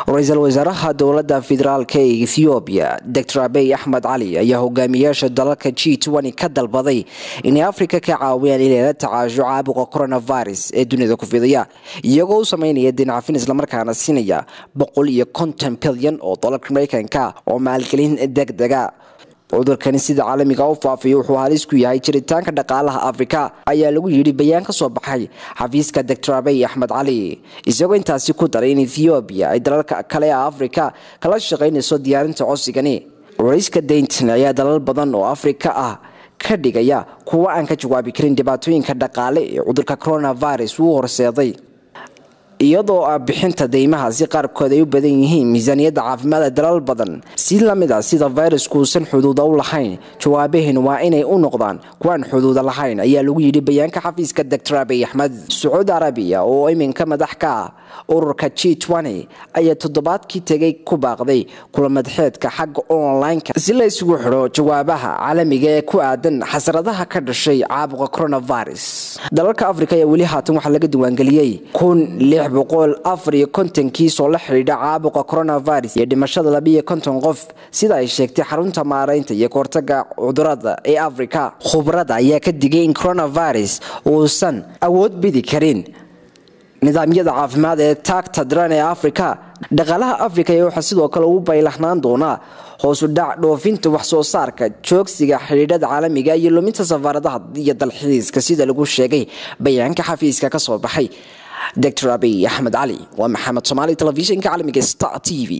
ra-iisul wasaaraha dowladda federaalk ee ethoobiya doctor abey axmed cali ayaa hogaamiyaasha dalalka g ka dalbaday inay afrika ka caawiyaan inay la tacaasho caabuqa coronavirus ee dunida ku fidaya iyagoo u sameynaya dinacafin islamarkaana siinaya boqol iyo konton bilyan oo dolarka mareykanka oo maalgelin deg dega cudurkani sida caalamiga u faafiya wuxuu halis ku yahay jiritaanka dhaqaalaha afrika ayaa lagu yidhi bayaan ka soo baxay xafiiska doctor abey axmed cali isagoo intaasi ku daray in ethoobiya ay dalalka kale ee afrika kala shaqaynayso diyaarinta codsigani warayska daynton ayaa dalal badan oo afrika ah ka dhigaya kuwa aan ka jawaabi karin dhibaatooyinka dhaqaale ee cudurka coronavirus uu horseeday iyadoo ah bixinta deymahaasi qaarkood ay u badan yihiin miisaaniyadda caafimaada dalal badan si lamid a sida fayrasku uusan xuduuda u lahayn jawaabaheen waa inay u noqdaan kuwaan xuduuda lahayn ayaa lagu yidhi bayaanka xafiiska doctor abey axmed sacuudi arabiya oo iminka madax ka ah ururka g ayaa toddobaadkii tegay ku baaqday kulamadaxeedka xagga online-ka si la isugu xidho jawaabaha caalamiga ee ku aadan xasradaha ka dhashay caabuqa coronavirus dalalka afrika ayaa weli haatan waxaa laga diiwaangeliyey kiisoo la xidhiidha caabuqa coronavirus iyo dhimashada labiiyo konton qof sida ay sheegtay xarunta maaraynta iyo kahortaga cudurada ee afrika khubrada ayaa ka digay in coronavirus uusan awood bidi karin nidaamyada caafimaad ee taagta daran ee afrika dhaqaalaha afrika ayaa waxaa sidoo kale ugu baylahnaan doonaa hoosu dhac dhoofinta waxsoo saarka joogsiga xidhiidhada caalamiga iyo luminta safaaradaha iyo dalxiiska sida lagu sheegay bayaanka xafiiska ka soo baxay doctor abiy axmed cali waa maxamed somaali telefishinka caalamiga star t v